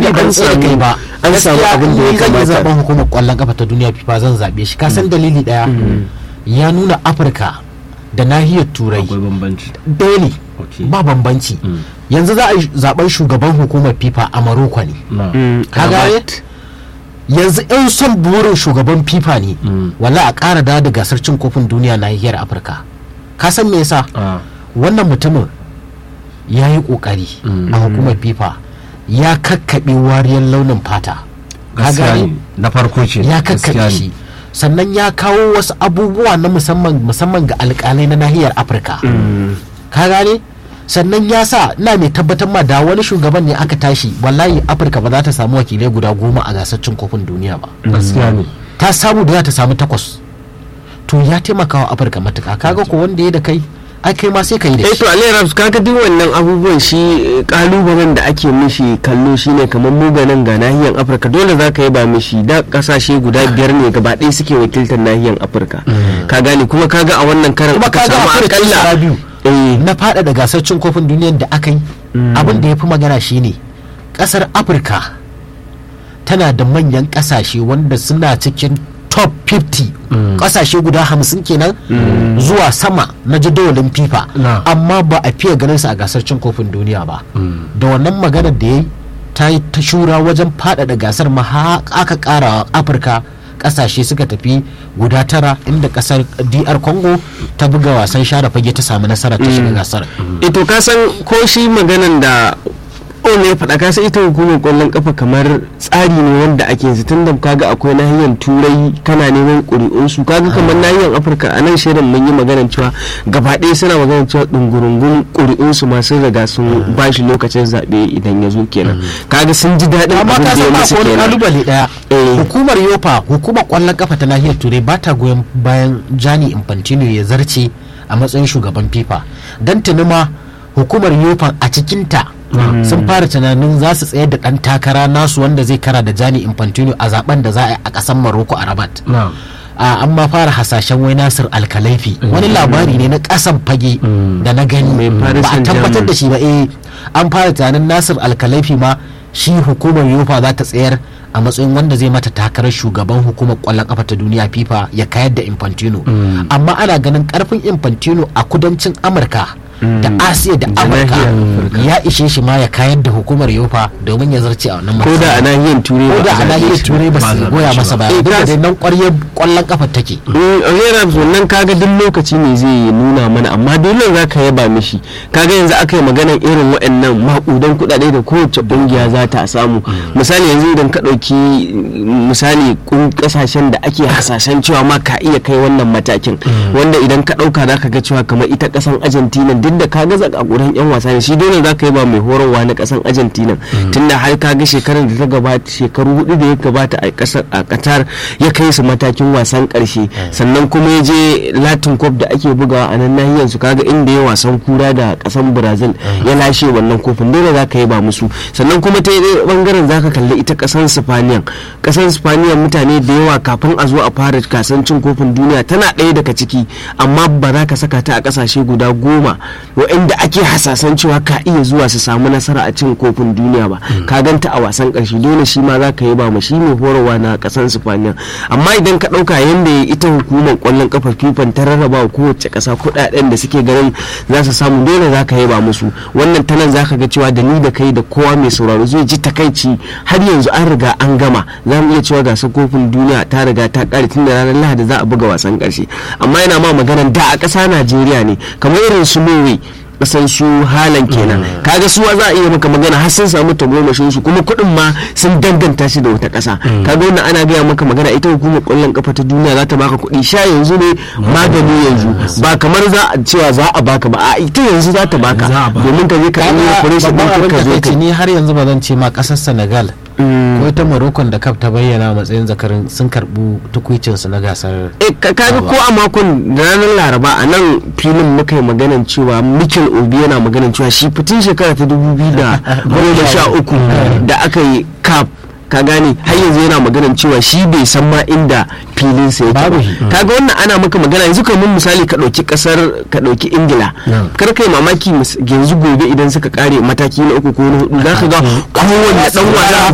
da an samu ba an samu abin da ya zan yi kamata zaben hukumar kwallon kafa ta duniya fifa zan zabe shi ka san dalili daya ya nuna afirka da nahiyar turai akwai bambanci daily Okay. ba bambanci yanzu za a yi zaben shugaban hukumar fifa a maroko ne na ka gane yanzu yan son burin shugaban fifa ne wala a ƙara da da gasar cin kofin duniya nahiyar afirka ka san me yasa a wannan mutumin ya yi ƙoƙari a hukumar fifa ya kakkaɓe wariyar launin fata ka gaskiya gane ne na farko ce ya gaskiya kakkaɓe ne. shi sannan ya kawo wasu abubuwa na musamman musamman ga alƙalai na nahiyar afirka ka gane sannan ya sa ina mai tabbatar ma da wani shugaban ne aka tashi wallahi afirka ba za ta samu wakilai guda goma a gasar cin kofin duniya ba gaskiya ne ta samu da za ta samu takwas to ya taimaka wa afirka matuka kaga ko wanda ya da kai ai kai ma sai ka yi da eh shi to Ali Raps kaga duk wannan abubuwan shi eh, kalubalen da ake mishi kallo shine kamar muganan ga nahiyar Afirka dole za ka yi ba mishi da kasashe guda biyar ne gaba ɗaya suke wakiltar nahiyar Afirka ka gane kuma kaga a wannan karan kuma aka kaga samu afirka akalla shekara biyu eh na faɗaɗa gasar cin kofin duniyar da aka yi abin da ya fi magana shine ƙasar afirka tana da manyan ƙasashe wanda suna cikin top 50 ƙasashe guda hamsin kenan zuwa sama na jadawalin fifa Na. amma ba a fiye ganin su a gasar cin kofin duniya ba da wannan maganar da ya yi ta yi ta shura wajen faɗaɗa gasar ma har aka ƙara wa afirka ƙasashe suka tafi guda tara inda ƙasar dr congo ta buga wasan share fage ta samu nasara ta shiga gasar ito ka san ko shi maganan da ne ya faɗa ka san ita hukumar ƙwallon kafa kamar tsari ne wanda ake yanzu tun da kaga akwai nahiyar turai kana neman ƙuri'un su kaga kamar nahiyar afirka a nan shirin mun yi maganan cewa gaba ɗaya suna maganan cewa ɗungurungun ƙuri'un su ma sun riga sun ba shi lokacin zaɓe idan ya zo kenan kaga sun ji daɗin amma abin ka da ya san ba musu ko wani kenan kalubale daya Eh. hukumar yofa hukumar kwallon kafa ta nahiyar turai ba ta goyon bayan jani infantino ya zarce a matsayin shugaban fifa don tuni ma hukumar yofa a cikinta sun fara tunanin za su tsayar da dan takara nasu wanda zai kara da jani infantino a zaben da za a yi a kasan maroko a rabat na a an ma fara hasashen wai nasir alkalaifi wani labari ne na kasan fage da na gani Paris ba a tabbatar Saint-Germain. da shi ba eh an fara tunanin nasir alkalaifi ma shi hukumar yofa za ta tsayar a matsayin wanda zai mata takarar shugaban hukumar kwallon kafa ta duniya fifa ya kayar da infantino amma ana ganin karfin infantino a kudancin amurka da asiya da amurka ya ishe shi ma ya kayar da hukumar yofa domin ya zarce a wannan ko da a matsayin. nahiyar turai ko ba da a a zaɓe nahiyar shi ba. turai ba ba su zaɓe goya shi masa ba ba. duk da Eh, dai nan ƙwaryar kwallon kafa take Rera wannan kaga duk lokaci ne zai nuna mana amma dole za ka yaba mishi kaga yanzu aka yi maganar irin waɗannan maƙudan kuɗaɗe da kowace ƙungiya za ta samu misali yanzu idan ka ɗauki misali kun- ƙasashen da ake hasashen cewa ma ka iya kai wannan matakin wanda idan ka ɗauka za ka ga cewa kamar ita ƙasan argentina duk da ka ga zakakuran yan wasa ne shi dole za ka yi ba mai horarwa na ƙasan argentina tunda har ka ga shekarar da ta gabata shekaru hudu da ya gabata a ƙasar a qatar ya kai su matakin wasan ƙarshe sannan kuma ya je latin cup da ake bugawa a nan nahiyar su kaga inda ya wasan kura da ƙasan brazil ya lashe wannan kofin dole za ka yi ba musu sannan kuma ta yi bangaren za ka kalli ita ƙasan spaniya ƙasan spaniya mutane da yawa kafin a zo a fara gasan cin kofin duniya tana ɗaya daga ciki amma ba za ka saka ta a ƙasashe guda goma waɗanda ake hasasan cewa ka iya zuwa su samu nasara a cin kofin duniya ba ka ganta a wasan ƙarshe dole shi ma za ka yi ba ma shi mai horarwa na ƙasan spaniya amma idan ka ɗauka yadda ita hukumar ƙwallon ƙafa fifan ta rarraba wa kowace ƙasa kuɗaɗen da suke ganin za su samu dole za ka yi ba musu wannan tanan za ka ga cewa da ni da kai da kowa mai sauraro zai ji takaici har yanzu an riga an gama za mu iya cewa gasar kofin duniya ta riga ta ƙare tun da ranar lahadi za a buga wasan ƙarshe amma yana ma maganan da a ƙasa najeriya ne kamar irin su norway kasan su halan kenan kaga suwa za a iya maka magana har sun samu tagomashin su kuma kuɗin ma sun danganta shi da wata ƙasa kaga wannan ana gaya maka magana ita hukumar ƙwallon kafa ta duniya za ta baka kuɗi sha yanzu ne magani yanzu ba kamar za a cewa za a baka ba a ita yanzu za ta baka Za a baka. domin ka je ka yi operation babban ɗin abin ka da zo kai ka ni har yanzu ba zan ce ma kasar senegal ko ita morocco da kaf ta bayyana a matsayin zakarin sun karbu tukwicinsu na gasar Eh, ka kaga ko a makon da ranar laraba a nan filin muka yi maganan cewa mikel obi yana maganan cewa shi fitin shekara ta dubu biyu da goma sha uku da aka yi cap ka gane har yanzu yana maganan cewa shi bai san ma inda filin sa yake Babu ba shi. kaga wannan ana maka magana yanzu kamar misali ka dauki kasar ka dauki ingila kar kai mamaki mis- yanzu gobe idan suka kare mataki na uku ko na hudu zaka ga kowanne dan wasa